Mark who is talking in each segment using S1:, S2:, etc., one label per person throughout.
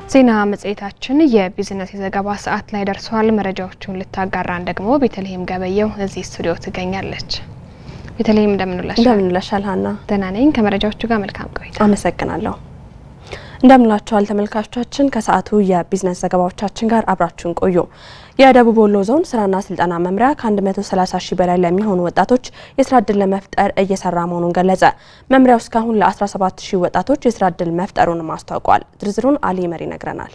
S1: ዜና መጽሔታችን የቢዝነስ የዘገባ ሰዓት ላይ ደርሷል። መረጃዎቹን ልታጋራን ደግሞ ቤተልሔም ገበየው እዚህ ስቱዲዮ ትገኛለች። ቤተልሔም እንደምንላሽ?
S2: እንደምንላሻል ሀና።
S1: ደህና ነኝ። ከመረጃዎቹ ጋር መልካም ቆይታ።
S2: አመሰግናለሁ። እንደምንላችኋል ተመልካቾቻችን፣ ከሰዓቱ የቢዝነስ ዘገባዎቻችን ጋር አብራችሁን ቆዩ። የደቡብ ወሎ ዞን ስራና ስልጠና መምሪያ ከ130 ሺህ በላይ ለሚሆኑ ወጣቶች የስራ እድል ለመፍጠር እየሰራ መሆኑን ገለጸ። መምሪያው እስካሁን ለ17 ሺህ ወጣቶች የስራ እድል መፍጠሩንም አስታውቋል። ዝርዝሩን አሊ መሪ ይነግረናል።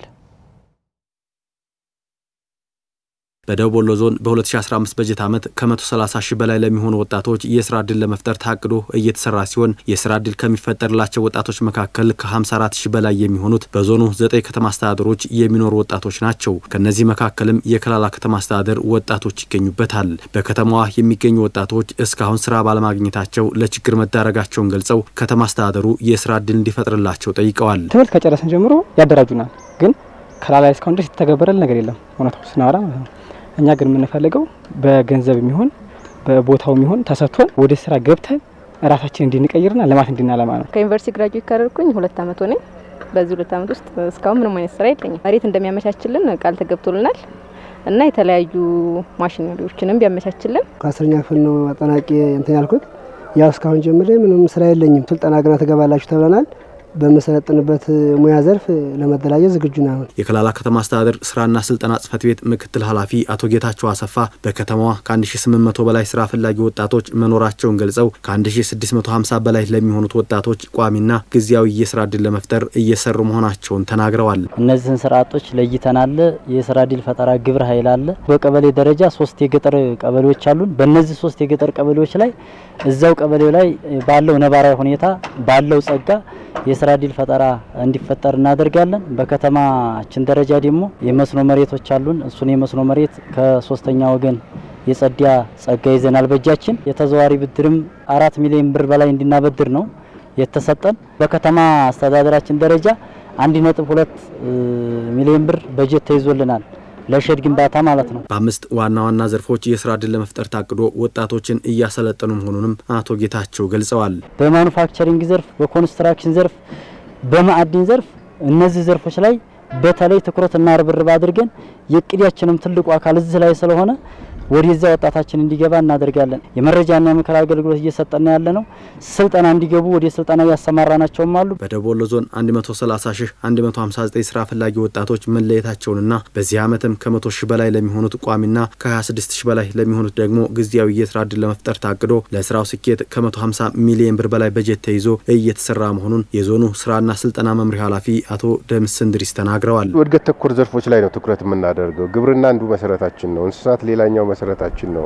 S3: በደቡብ ወሎ ዞን በ2015 በጀት ዓመት ከ130 ሺህ በላይ ለሚሆኑ ወጣቶች የስራ ዕድል ለመፍጠር ታቅዶ እየተሰራ ሲሆን የስራ ዕድል ከሚፈጠርላቸው ወጣቶች መካከል ከ54 ሺህ በላይ የሚሆኑት በዞኑ ዘጠኝ ከተማ አስተዳደሮች የሚኖሩ ወጣቶች ናቸው። ከእነዚህ መካከልም የከላላ ከተማ አስተዳደር ወጣቶች ይገኙበታል። በከተማዋ የሚገኙ ወጣቶች እስካሁን ስራ ባለማግኘታቸው ለችግር መዳረጋቸውን ገልጸው ከተማ አስተዳደሩ የስራ ዕድል እንዲፈጥርላቸው ጠይቀዋል።
S4: ትምህርት ከጨረስን ጀምሮ ያደራጁናል፣ ግን ከላላ እስካሁን ድረስ የተተገበረል ነገር የለም። እውነታው ስናወራ ማለት ነው እኛ ግን የምንፈልገው በገንዘብ የሚሆን በቦታው የሚሆን ተሰጥቶን ወደ ስራ ገብተን ራሳችን እንድንቀይርና ልማት እንድናለማ ነው።
S5: ከዩኒቨርሲቲ ግራጁዌት ካደረግኩኝ ሁለት አመት ሆነኝ። በዚህ ሁለት አመት ውስጥ እስካሁን ምንም አይነት ስራ የለኝም። መሬት እንደሚያመቻችልን ቃል ተገብቶልናል እና የተለያዩ ማሽነሪዎችንም ቢያመቻችልን።
S6: ከአስረኛ ክፍል ነው አጠናቂ እንትን ያልኩት። ያው እስካሁን ጀምሬ ምንም ስራ የለኝም። ስልጠና ግና ትገባላችሁ ተብለናል። በመሰለጥንበት ሙያ ዘርፍ ለመደራጀት ዝግጁ ነው።
S3: የከላላ ከተማ አስተዳደር ስራና ስልጠና ጽህፈት ቤት ምክትል ኃላፊ አቶ ጌታቸው አሰፋ በከተማዋ ከ1800 በላይ ስራ ፈላጊ ወጣቶች መኖራቸውን ገልጸው ከ1650 በላይ ለሚሆኑት ወጣቶች ቋሚና ጊዜያዊ የስራ እድል ለመፍጠር እየሰሩ መሆናቸውን ተናግረዋል።
S7: እነዚህን ስራ አጦች ለይተናል። የስራ እድል ፈጠራ ግብረ ኃይል አለ። በቀበሌ ደረጃ ሶስት የገጠር ቀበሌዎች አሉን። በእነዚህ ሶስት የገጠር ቀበሌዎች ላይ እዛው ቀበሌው ላይ ባለው ነባራዊ ሁኔታ ባለው ጸጋ የስራ እድል ፈጠራ እንዲፈጠር እናደርጋለን። በከተማችን ደረጃ ደግሞ የመስኖ መሬቶች አሉን። እሱን የመስኖ መሬት ከሶስተኛ ወገን የጸዳ ጸጋ ይዘናል በእጃችን። የተዘዋሪ ብድርም አራት ሚሊዮን ብር በላይ እንድናበድር ነው የተሰጠን። በከተማ አስተዳደራችን ደረጃ አንድ ነጥብ ሁለት ሚሊዮን ብር በጀት ተይዞልናል ለሸድ ግንባታ ማለት ነው።
S3: በአምስት ዋና ዋና ዘርፎች የስራ እድል ለመፍጠር ታቅዶ ወጣቶችን እያሰለጠኑ መሆኑንም አቶ ጌታቸው ገልጸዋል።
S7: በማኑፋክቸሪንግ ዘርፍ፣ በኮንስትራክሽን ዘርፍ፣ በማዕድን ዘርፍ እነዚህ ዘርፎች ላይ በተለይ ትኩረትና ርብርብ አድርገን የእቅዳችንም ትልቁ አካል እዚህ ላይ ስለሆነ ወደዚያ ወጣታችን እንዲገባ እናደርጋለን። የመረጃና የምክር አገልግሎት እየሰጠና ያለ ነው። ስልጠና እንዲገቡ ወደ ስልጠና እያሰማራናቸውም አሉ።
S3: በደቡብ ወሎ ዞን 130 ሺህ 159 ስራ ፈላጊ ወጣቶች መለየታቸውንና በዚህ ዓመትም ከ100 ሺህ በላይ ለሚሆኑት ቋሚና ከ26 ሺህ በላይ ለሚሆኑት ደግሞ ጊዜያዊ የስራ እድል ለመፍጠር ታቅዶ ለስራው ስኬት ከ150 ሚሊዮን ብር በላይ በጀት ተይዞ እየተሰራ መሆኑን የዞኑ ስራና ስልጠና መምሪያ ኃላፊ አቶ ደምስ እንድሪስ ተናግረዋል።
S8: እድገት ተኮር ዘርፎች ላይ ነው ትኩረት የምናደርገው። ግብርና አንዱ መሰረታችን ነው። እንስሳት ሌላኛው መሰረታችን ነው።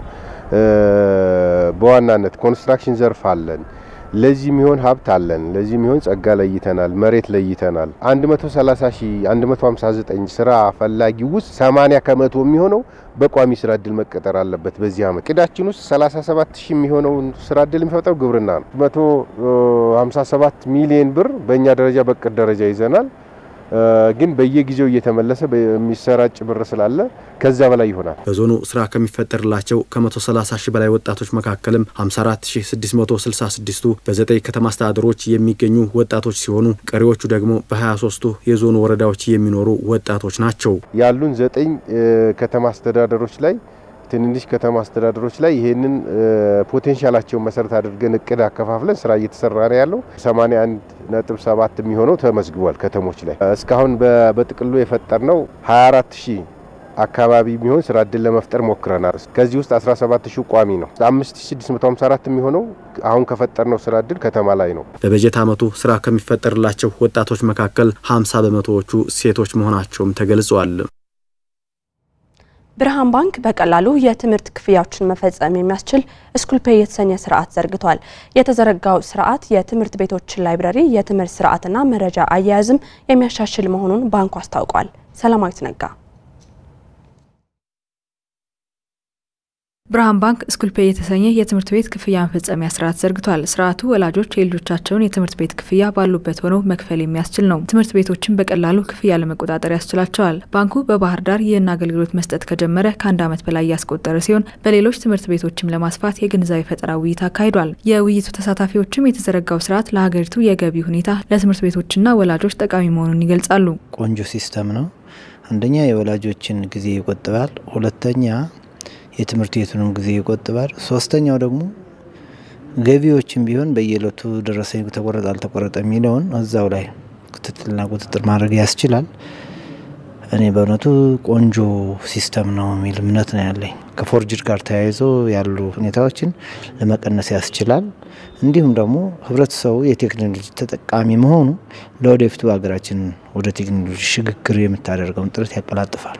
S8: በዋናነት ኮንስትራክሽን ዘርፍ አለን። ለዚህ የሚሆን ሀብት አለን። ለዚህ የሚሆን ጸጋ ለይተናል፣ መሬት ለይተናል። 130 ሺህ 159 ስራ ፈላጊ ውስጥ 80 ከመቶ የሚሆነው በቋሚ ስራ እድል መቀጠር አለበት። በዚህ አመት ቅዳችን ውስጥ 37 ሺህ የሚሆነውን ስራ እድል የሚፈጥረው ግብርና ነው። 157 ሚሊዮን ብር በእኛ ደረጃ በቅድ ደረጃ ይዘናል። ግን በየጊዜው እየተመለሰ የሚሰራጭ ብር ስላለ ከዛ በላይ ይሆናል።
S3: በዞኑ ስራ ከሚፈጠርላቸው ከ130 ሺህ በላይ ወጣቶች መካከልም 54666ቱ በዘጠኝ ከተማ አስተዳደሮች የሚገኙ ወጣቶች ሲሆኑ ቀሪዎቹ ደግሞ በ23ቱ የዞኑ ወረዳዎች የሚኖሩ ወጣቶች ናቸው።
S8: ያሉን ዘጠኝ ከተማ አስተዳደሮች ላይ ትንንሽ ከተማ አስተዳደሮች ላይ ይሄንን ፖቴንሻላቸውን መሰረት አድርገን እቅድ አከፋፍለን ስራ እየተሰራ ነው ያለው። 81 ነጥብ 7 የሚሆነው ተመዝግቧል ከተሞች ላይ እስካሁን በጥቅሉ የፈጠር ነው 24 ሺህ አካባቢ የሚሆን ስራ እድል ለመፍጠር ሞክረናል። ከዚህ ውስጥ 17 ሺህ ቋሚ ነው። 5654 የሚሆነው አሁን ከፈጠርነው ስራ እድል ከተማ ላይ ነው።
S3: በበጀት ዓመቱ ስራ ከሚፈጠርላቸው ወጣቶች መካከል 50 በመቶዎቹ ሴቶች መሆናቸውም ተገልጿል።
S2: ብርሃን ባንክ በቀላሉ የትምህርት ክፍያዎችን መፈጸም የሚያስችል ስኩል ፔይ የተሰኘ ስርዓት ዘርግቷል። የተዘረጋው ስርዓት የትምህርት ቤቶችን ላይብረሪ፣ የትምህርት ስርዓትና መረጃ አያያዝም የሚያሻሽል መሆኑን ባንኩ አስታውቋል። ሰላማዊት ነጋ
S9: ብርሃን ባንክ ስኩል ፔይ የተሰኘ የትምህርት ቤት ክፍያ መፈጸሚያ ስርዓት ዘርግቷል። ስርዓቱ ወላጆች የልጆቻቸውን የትምህርት ቤት ክፍያ ባሉበት ሆነው መክፈል የሚያስችል ነው። ትምህርት ቤቶችን በቀላሉ ክፍያ ለመቆጣጠር ያስችላቸዋል። ባንኩ በባህር ዳር ይህን አገልግሎት መስጠት ከጀመረ ከአንድ ዓመት በላይ ያስቆጠረ ሲሆን በሌሎች ትምህርት ቤቶችም ለማስፋት የግንዛቤ ፈጠራ ውይይት አካሂዷል። የውይይቱ ተሳታፊዎችም የተዘረጋው ስርዓት ለሀገሪቱ የገቢ ሁኔታ ለትምህርት ቤቶችና ወላጆች ጠቃሚ መሆኑን ይገልጻሉ።
S10: ቆንጆ ሲስተም ነው። አንደኛ የወላጆችን ጊዜ ይቆጥባል። ሁለተኛ የትምህርት ቤቱንም ጊዜ ይቆጥባል። ሶስተኛው ደግሞ ገቢዎችን ቢሆን በየዕለቱ ደረሰኝ ተቆረጠ አልተቆረጠ የሚለውን እዛው ላይ ክትትልና ቁጥጥር ማድረግ ያስችላል። እኔ በእውነቱ ቆንጆ ሲስተም ነው የሚል እምነት ነው ያለኝ። ከፎርጅድ ጋር ተያይዞ ያሉ ሁኔታዎችን ለመቀነስ ያስችላል። እንዲሁም ደግሞ ህብረተሰቡ የቴክኖሎጂ ተጠቃሚ መሆኑ ለወደፊቱ ሀገራችን ወደ ቴክኖሎጂ ሽግግር የምታደርገውን ጥረት ያቀላጥፋል።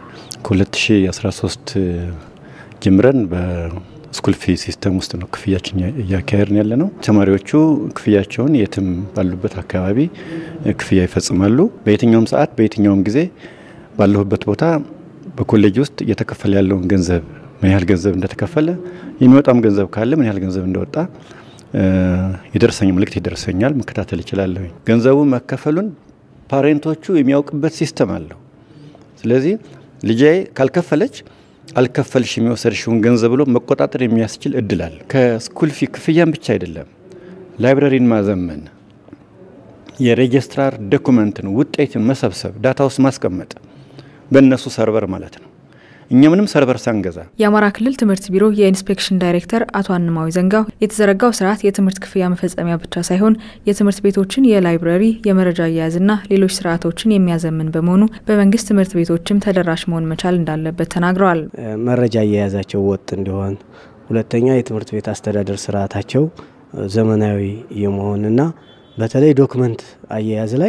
S11: ከ2013 ጀምረን በስኩል ፊ ሲስተም ውስጥ ነው ክፍያችን እያካሄድን ያለ ነው። ተማሪዎቹ ክፍያቸውን የትም ባሉበት አካባቢ ክፍያ ይፈጽማሉ። በየትኛውም ሰዓት በየትኛውም ጊዜ ባለሁበት ቦታ በኮሌጅ ውስጥ እየተከፈለ ያለውን ገንዘብ ምን ያህል ገንዘብ እንደተከፈለ የሚወጣም ገንዘብ ካለ ምን ያህል ገንዘብ እንደወጣ የደረሰኝ ምልክት ይደርሰኛል፣ መከታተል ይችላለሁ። ገንዘቡ መከፈሉን ፓሬንቶቹ የሚያውቅበት ሲስተም አለው። ስለዚህ ልጄ ካልከፈለች አልከፈልሽ የሚወሰድሽውን ገንዘብ ብሎ መቆጣጠር የሚያስችል እድል አለ። ከስኩል ፊ ክፍያም ብቻ አይደለም፣ ላይብረሪን ማዘመን፣ የሬጅስትራር ዶኩመንትን ውጤትን መሰብሰብ፣ ዳታ ውስጥ ማስቀመጥ በእነሱ ሰርቨር ማለት ነው። እኛ ምንም ሰርቨር ሳንገዛ
S9: የአማራ ክልል ትምህርት ቢሮ የኢንስፔክሽን ዳይሬክተር አቶ አንማዊ ዘንጋው የተዘረጋው ስርዓት የትምህርት ክፍያ መፈጸሚያ ብቻ ሳይሆን የትምህርት ቤቶችን የላይብረሪ የመረጃ አያያዝና ሌሎች ስርዓቶችን የሚያዘምን በመሆኑ በመንግስት ትምህርት ቤቶችም ተደራሽ መሆን መቻል እንዳለበት ተናግረዋል።
S12: መረጃ አያያዛቸው ወጥ እንዲሆን፣ ሁለተኛ የትምህርት ቤት አስተዳደር ስርዓታቸው ዘመናዊ የመሆንና በተለይ ዶክመንት አያያዝ ላይ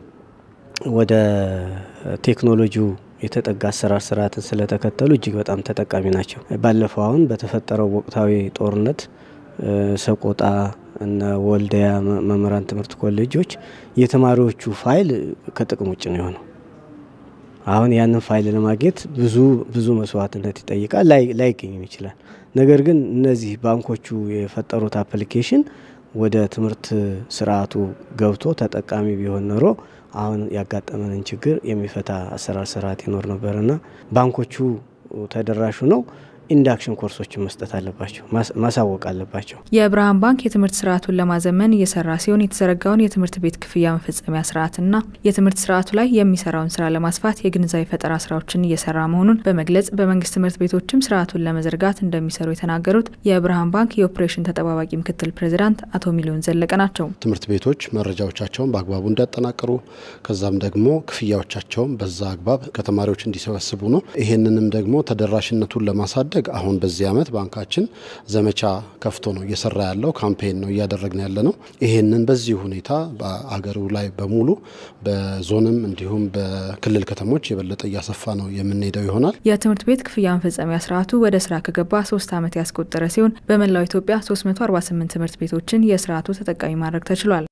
S12: ወደ ቴክኖሎጂው የተጠጋ አሰራር ስርዓትን ስለተከተሉ እጅግ በጣም ተጠቃሚ ናቸው። ባለፈው አሁን በተፈጠረው ወቅታዊ ጦርነት ሰቆጣ እና ወልዲያ መምህራን ትምህርት ኮሌጆች የተማሪዎቹ ፋይል ከጥቅም ውጭ ነው የሆነው። አሁን ያንን ፋይል ለማግኘት ብዙ ብዙ መስዋዕትነት ይጠይቃል፣ ላይገኝም ይችላል። ነገር ግን እነዚህ ባንኮቹ የፈጠሩት አፕሊኬሽን ወደ ትምህርት ስርዓቱ ገብቶ ተጠቃሚ ቢሆን ኖሮ አሁን ያጋጠመንን ችግር የሚፈታ አሰራር ስርዓት ይኖር ነበርና ባንኮቹ ተደራሹ ነው ኢንዳክሽን ኮርሶችን መስጠት አለባቸው፣ ማሳወቅ አለባቸው።
S9: የብርሃን ባንክ የትምህርት ስርዓቱን ለማዘመን እየሰራ ሲሆን የተዘረጋውን የትምህርት ቤት ክፍያ መፈጸሚያ ስርዓትና የትምህርት ስርዓቱ ላይ የሚሰራውን ስራ ለማስፋት የግንዛቤ ፈጠራ ስራዎችን እየሰራ መሆኑን በመግለጽ በመንግስት ትምህርት ቤቶችም ስርዓቱን ለመዘርጋት እንደሚሰሩ የተናገሩት የብርሃን ባንክ የኦፕሬሽን ተጠባባቂ ምክትል ፕሬዚዳንት አቶ ሚሊዮን ዘለቀ ናቸው።
S13: ትምህርት ቤቶች መረጃዎቻቸውን በአግባቡ እንዲያጠናቅሩ ከዛም ደግሞ ክፍያዎቻቸውን በዛ አግባብ ከተማሪዎች እንዲሰበስቡ ነው። ይሄንንም ደግሞ ተደራሽነቱን ለማሳደግ አሁን በዚህ ዓመት ባንካችን ዘመቻ ከፍቶ ነው እየሰራ ያለው ካምፔን ነው እያደረግን ያለ ነው። ይሄንን በዚህ ሁኔታ በአገሩ ላይ በሙሉ በዞንም እንዲሁም በክልል ከተሞች የበለጠ እያሰፋ ነው የምንሄደው ይሆናል።
S9: የትምህርት ቤት ክፍያ መፈጸሚያ ስርዓቱ ወደ ስራ ከገባ ሶስት ዓመት ያስቆጠረ ሲሆን በመላው ኢትዮጵያ 348 ትምህርት ቤቶችን የስርዓቱ ተጠቃሚ ማድረግ ተችሏል።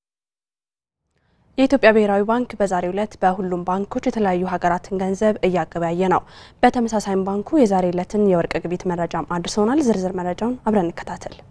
S2: የኢትዮጵያ ብሔራዊ ባንክ በዛሬው ዕለት በሁሉም ባንኮች የተለያዩ ሀገራትን ገንዘብ እያገበያየ ነው። በተመሳሳይም ባንኩ የዛሬ ዕለትን የወርቅ ግብይት መረጃም አድርሶናል። ዝርዝር መረጃውን አብረን እንከታተል።